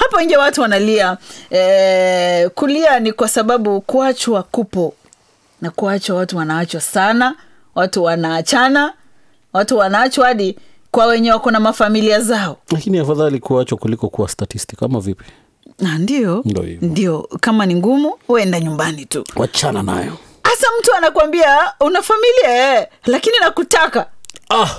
hapo nje watu wanalia eh, kulia ni kwa sababu kuachwa kupo na kuachwa watu wanaachwa sana watu wanaachana watu wanaachwa hadi kwa wenye wako na mafamilia zao lakini afadhali kuachwa kuliko kuwa statistic ama vipi Ah, ndio Ndo hivyo. ndio kama ni ngumu uenda nyumbani tu wachana nayo hasa mtu anakwambia una familia eh, lakini nakutaka ah.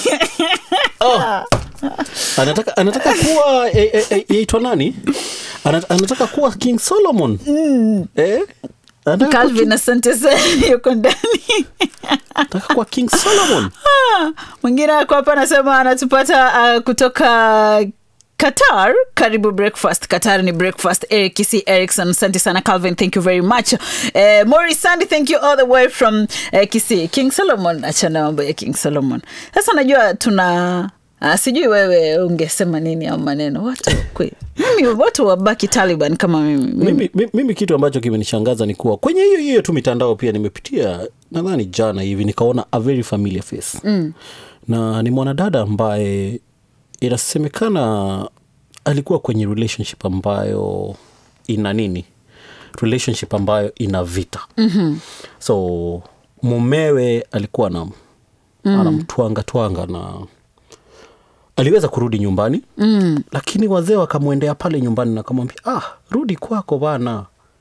ah. anataka anataka kuwa eh, eh, eh, yaitwa nani Ana- anataka kuwa king solomon eh? anataka, kuwa, calvin asante sana yuko ndani anataka kuwa king solomon Ah, mwingine ako hapa anasema anatupata uh, kutoka qatar karibu breakfast qatar ni breakfast eric kisi ericson asante sana calvin thank you very much uh, mori sandy thank you all the way from uh, kisi king solomon achana mambo ya king solomon sasa najua tuna Uh, sijui wewe ungesema nini au maneno watu kwe- mimi watu wabaki taliban kama mimi, mimi. mimi, mimi, mimi kitu ambacho kimenishangaza ni kuwa kwenye hiyo hiyo tu mitandao pia nimepitia nadhani jana hivi nikaona a very familiar face mm. na ni mwanadada ambaye inasemekana alikuwa kwenye relationship ambayo ina nini relationship ambayo ina vita mm-hmm. so mumewe alikuwa na mm. anamtwanga twanga na aliweza kurudi nyumbani mm. lakini wazee wakamwendea pale nyumbani na kamwambia ah, rudi kwako bana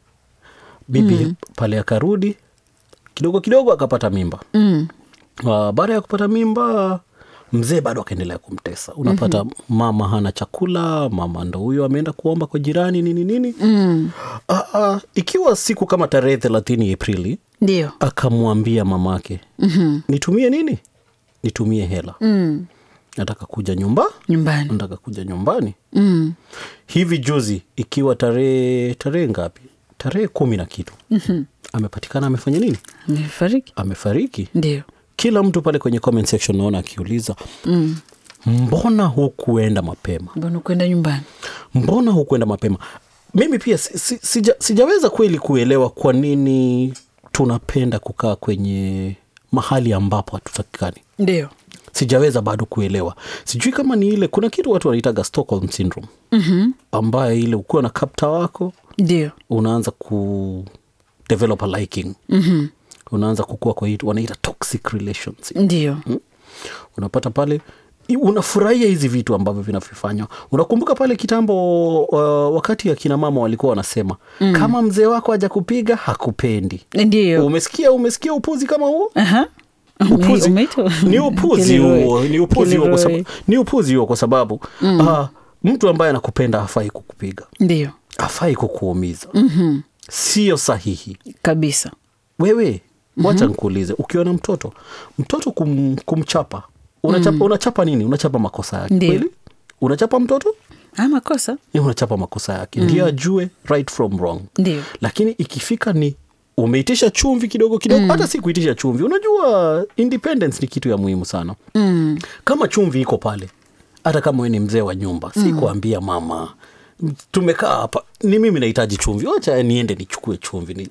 bibi mm. pale akarudi kidogo kidogo akapata mimba mm. uh, baada ya kupata mimba mzee bado akaendelea kumtesa unapata mm-hmm. mama hana chakula mama ndo huyo ameenda kuomba kwa jirani nini nini mm. uh, uh, ikiwa siku kama tarehe thelathini aprili ndio akamwambia mamake mm-hmm. nitumie nini nitumie hela mm. nataka kuja nyumba nyumbani nataka kuja nyumbani mm. hivi juzi ikiwa tarehe tarehe ngapi tarehe kumi na kitu mm-hmm. amepatikana amefanya nini amefariki amefariki ndio kila mtu pale kwenye comment section naona akiuliza mm. mbona hukuenda mapema mbona kwenda nyumbani mbona hukuenda mapema mimi pia si, si, sija, sijaweza kweli kuelewa kwa nini tunapenda kukaa kwenye mahali ambapo hatutakikani ndio sijaweza bado kuelewa sijui kama ni ile kuna kitu watu wanaitaga stockholm syndrome mm-hmm. ambaye ile ukiwa na kapta wako ndio unaanza ku develop a liking mm-hmm. unaanza kukua kwa hii wanaita toxic relations ndio unapata pale i- unafurahia hizi vitu ambavyo vinavifanywa unakumbuka pale kitambo uh, wakati akina mama walikuwa wanasema mm. kama mzee wako haja kupiga hakupendi ndio umesikia umesikia upuzi kama huo Aha. upuzi Umeitwa? ni upuzi Kilroy. huo ni upuzi huo kwa Kilroy. sababu ni upuzi huo kwa sababu mm. uh, mtu ambaye anakupenda hafai kukupiga ndio hafai kukuumiza mm-hmm. sio sahihi kabisa wewe wacha mm-hmm. nkuulize ukiona mtoto mtoto kum, kumchapa unachapa, mm. unachapa nini unachapa makosa yake Ndiyo. kweli unachapa mtoto ah, makosa ni unachapa makosa yake mm. ndio ajue right from wrong ndio lakini ikifika ni umeitisha chumvi kidogo kidogo mm. hata si kuitisha chumvi unajua independence ni kitu ya muhimu sana mm. kama chumvi iko pale hata kama we ni mzee wa nyumba si kuambia mama tumekaa hapa ni mimi nahitaji chumvi wacha niende nichukue chumvi ni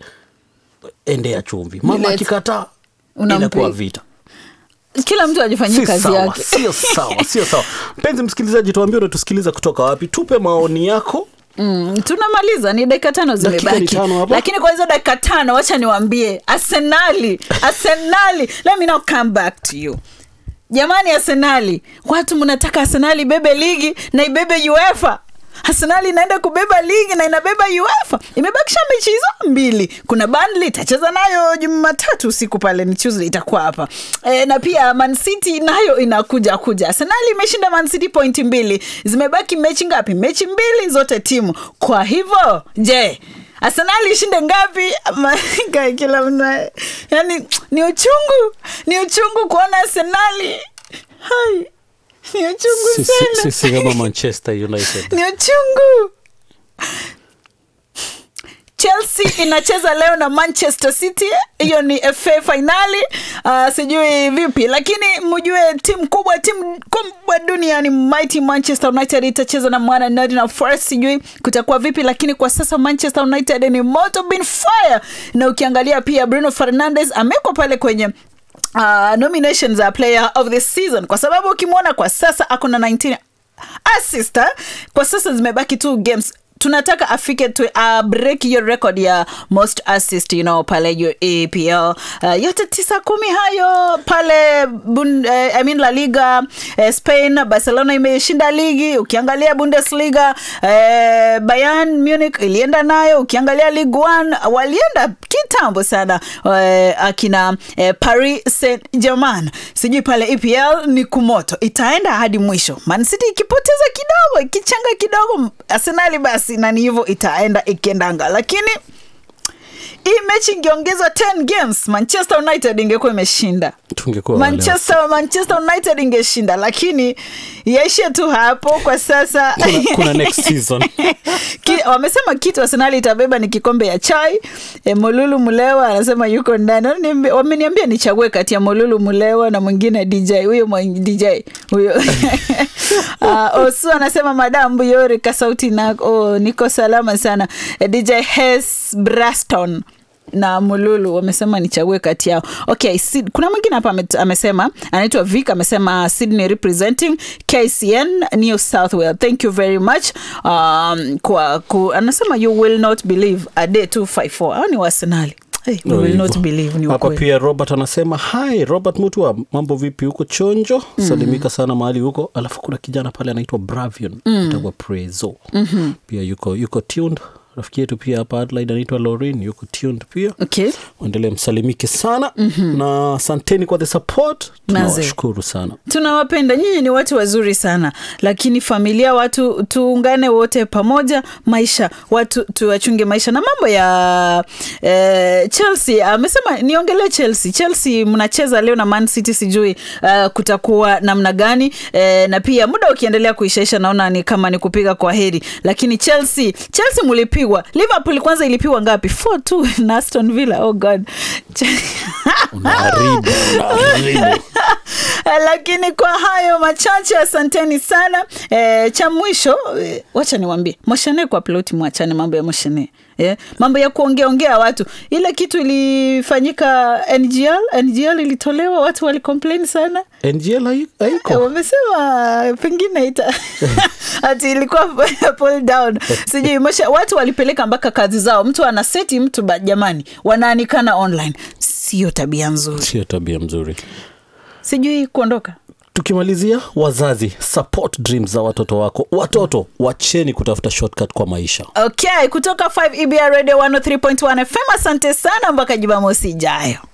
endea chumvi mama Nilete. akikataa Unampi- inakuwa vita kila mtu ajifanyie si kazi sawa yake sio sawa sio sawa mpenzi msikilizaji tuambie unatusikiliza kutoka wapi tupe maoni yako Mm, tunamaliza ni dakika tano Dakika ni zimebaki tano hapa. lakini kwa hizo dakika tano wacha niwambie arsenali arsenali let me now come back to you jamani arsenali watu mnataka arsenali ibebe ligi na ibebe uefa arsenali inaenda kubeba ligi na inabeba uefa imebakisha mechi hizo mbili kuna banli itacheza nayo jumatatu usiku pale ni tuesday itakuwa hapa e, na pia mancity nayo inakuja kuja arsenali imeshinda mancity pointi mbili zimebaki mechi ngapi mechi mbili zote timu kwa hivyo je arsenali ishinde ngapi Ama- kila mna yani ni uchungu ni uchungu kuona arsenali hai ni uchungu sisi sana sisi kama manchester united ni uchungu chelsea inacheza leo na manchester city hiyo ni fa fainali uh, sijui vipi lakini mjue timu kubwa timu kubwa duniani mighty manchester united itacheza na mwana Nottingham forest sijui kutakuwa vipi lakini kwa sasa manchester united ni moto bin fire na ukiangalia pia bruno fernandes amewekwa pale kwenye uh, nominations za player of the season kwa sababu ukimwona kwa sasa ako na 19 assist eh? kwa sasa zimebaki tu games tunataka afike tu uh, break hiyo record ya most assist you know pale hiyo apl uh, yote tisa kumi hayo pale bun, uh, I mean la liga uh, spain barcelona imeshinda ligi ukiangalia bundesliga uh, bayern munich ilienda nayo ukiangalia ligue 1 walienda kitambo sana uh, akina uh, paris saint germain sijui pale epl ni kumoto itaenda hadi mwisho mancity ikipoteza kidogo ikichanga kidogo arsenali basi nani hivyo itaenda ikiendanga lakini hii mechi ingeongezwa 10 games manchester united ingekuwa imeshinda tungekuwa wale manchester manchester united ingeshinda lakini yaishie tu hapo kwa sasa Kuna- kuna next season. Ki, wamesema kitu arsenali itabeba ni kikombe ya chai e, molulu mulewa anasema yuko ndani Wameniambia- wameniambia nichague kati ya molulu mulewa na mwingine dj huyo mwa- dj huyo uh, osu anasema madam buyori kasauti na oh, niko salama sana e, dj hes braston na mululu wamesema nichague kati yao okay Sid, kuna mwingine hapa ame- amesema anaitwa vic amesema sydney representing kcn new south wales thank you very much um, kwa ku, anasema you will not believe a day 254 au ni wasenali hey, we Ndio will hivyo. not believe ni hapa ukweli pia robert anasema hi robert mutua mambo vipi huko chonjo salimika sana mahali huko alafu kuna kijana pale anaitwa bravion mm. itakuwa prezo mm-hmm. pia yuko yuko tuned rafiki yetu pia hapa adelaide anaitwa lorin yuko tuned pia okay endelee msalimike sana mm-hmm. na asanteni kwa the support Maze. tunawashukuru sana tunawapenda nyinyi ni watu wazuri sana lakini familia watu tuungane wote pamoja maisha watu tuwachunge maisha na mambo ya eh, chelsea amesema niongelee chelsea chelsea mnacheza leo na man city sijui uh, kutakuwa namna gani eh, na pia muda ukiendelea kuishaisha naona ni kama ni kupiga kwa heri lakini chelsea chelsea mulipigwa liverpool kwanza ilipigwa ngapi 4 na aston villa oh god unaharibu unaharibu lakini kwa hayo machache asanteni sana e, cha mwisho e, wacha niwambie moshene kwa ploti mwachane mambo ya moshene Yeah. mambo ya kuongeaongea watu ile kitu ilifanyika ngl ngl ilitolewa watu walicomplain sana ngl hai- Eh, haiko wamesema pengine ita ati ilikuwa pull down sijui mosha watu walipeleka mpaka kazi zao mtu anaseti mtu ba, jamani wanaanikana online sio tabia nzuri sio tabia mzuri sijui kuondoka tukimalizia wazazi support dreams za watoto wako watoto wacheni kutafuta shortcut kwa maisha okay kutoka 5 ebr radio 103.1 fm asante sana mpaka jumamosi ijayo